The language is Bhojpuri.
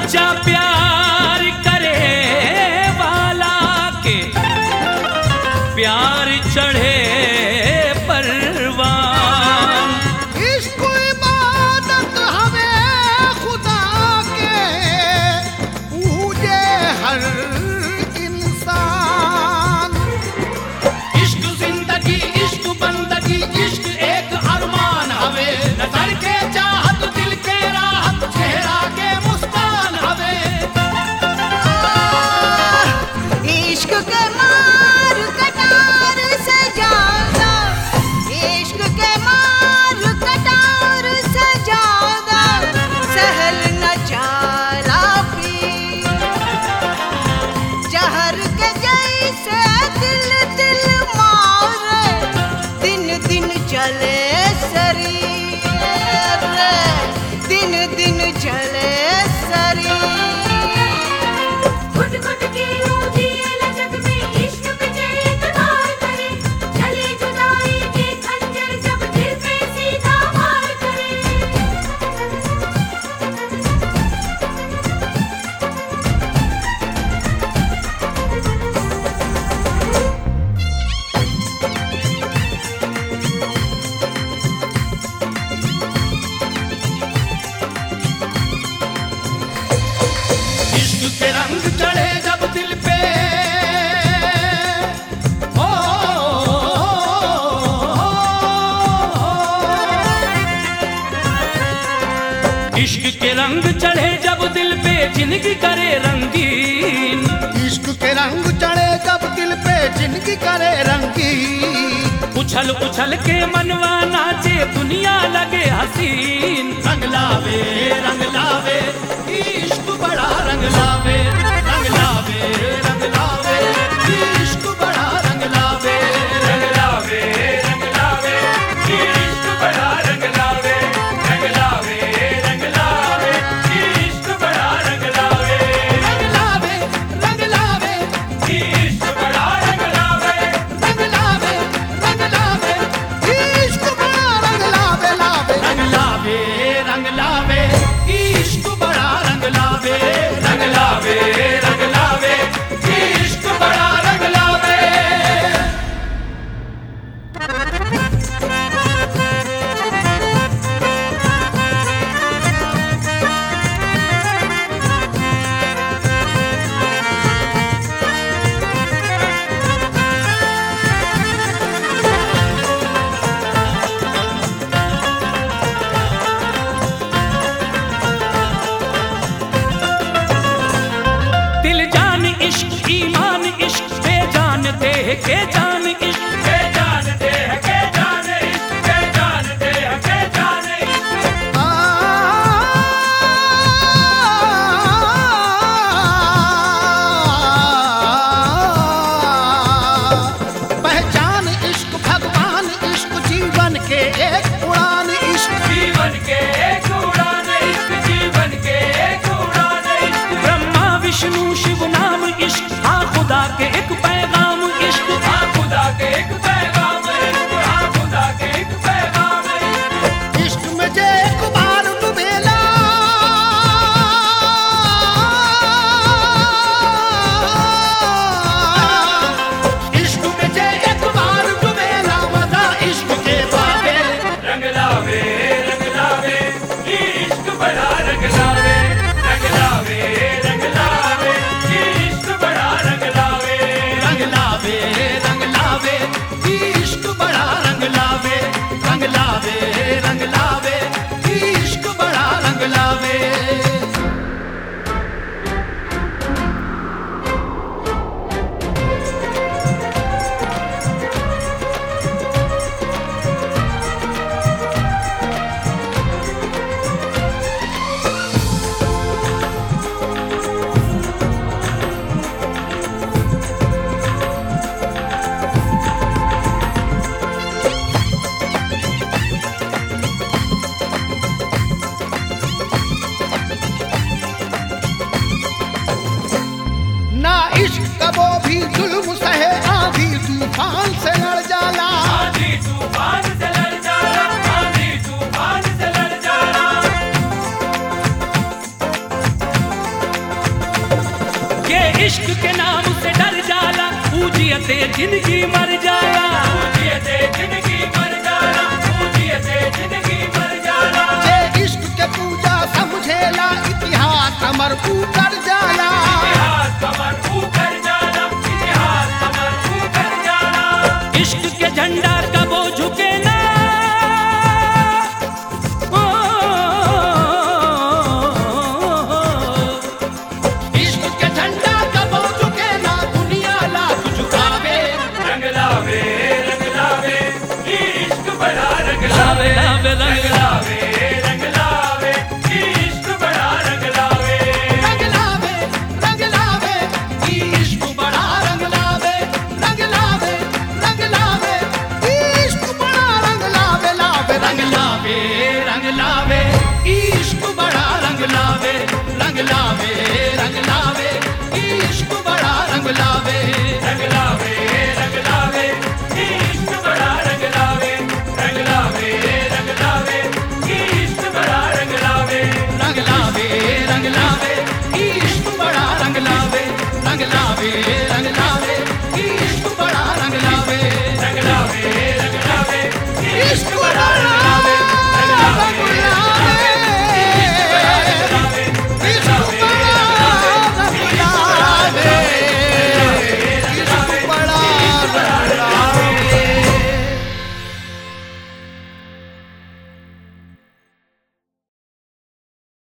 सच्चा प्यार करे वाला के प्यार चढ़े परवान इश्क इबादत हमें खुदा के पूजे हर इंसान इश्क जिंदगी इश्क बंदगी इश्क एक अरमान हवे नजर के चाहत दिल के राहत चेहरा के मुस्कान हवे इश्क के मार कटार से ज्यादा इश्क के मार कटार से ज्यादा सहल न चाला पी जहर के जैसे दिल दिल मारे दिन दिन चले शरीर दिन दिन चले शरीर घुट घुट के रोजी लचक में इश्क पे एतबार करे चले जुदाई के खंजर जब दिल पे सीधा वार करे इश्क के रंग चढ़े जब दिल पे ओ, इश्क के रंग चढ़े जब दिल पे जिंदगी करे रंगीन इश्क के रंग चढ़े जब दिल पे जिंदगी करे रंगी उछल उछल के मनवा नाचे दुनिया लगे हसीन रंग लावे रंग लावे इश्क बड़ा रंग लावे रंग लावे रंग लावे इश्क बड़ा रंग लावे रंग लावे रंग लावे इश्क बड़ा रंग लावे रंग लावे रंग लावे इश्क बड़ा रंग लावे रंग लावे रंग लावे इश्क बड़ा रंग लावे रंग लावे रंग लावे इश्क बड़ा रंग लावे लावे रंग लावे रंग लावे इश्क बड़ा रंग लावे रंग लावे रंग लावे इश्क बड़ा रंग लावे दिल जान इश्क ईमान इश्क पे जानते हैं के जान इश्क के जानते हैं के जान इश्क के जानते हैं के जान इश्क आ, पहचान इश्क भगवान इश्क जीवन के एक उड़ान इश्क जीवन के एक उड़ान इश्क जीवन के एक उड़ान इश्क ब्रह्मा विष्णु शिव नाम इश्क हाँ खुदा के एक पैगाम इश्क हाँ खुदा के एक पैगाम इश्क हाँ खुदा के एक पैगाम इश्क इश्क में जे एक बार डुबेला इश्क में जे एक बार डुबेला मजा इश्क के बाबे रंग लावे रंग लावे इश्क बड़ा रंग लावे रंग लावे रंग लावे इश्क बड़ा रंग लावे रंग लावे रंग लावे इश्क बड़ा रंग लावे रंग लावे रंग लावे इश्क बड़ा रंग लावे ना इश्क कबो भी जुल्म सहे आधी तूफान से लड़ जाला आंधी तूफान से लड़ जाना आंधी तूफान से लड़ जाना इश्क के नाम से डर जाला पूजियते जिंदगी मर जाला पूजियते जिंदगी मर जाला पूजियते जिंदगी मर जाला जे इश्क के पूजा समझेला इतिहास हमर उतर जा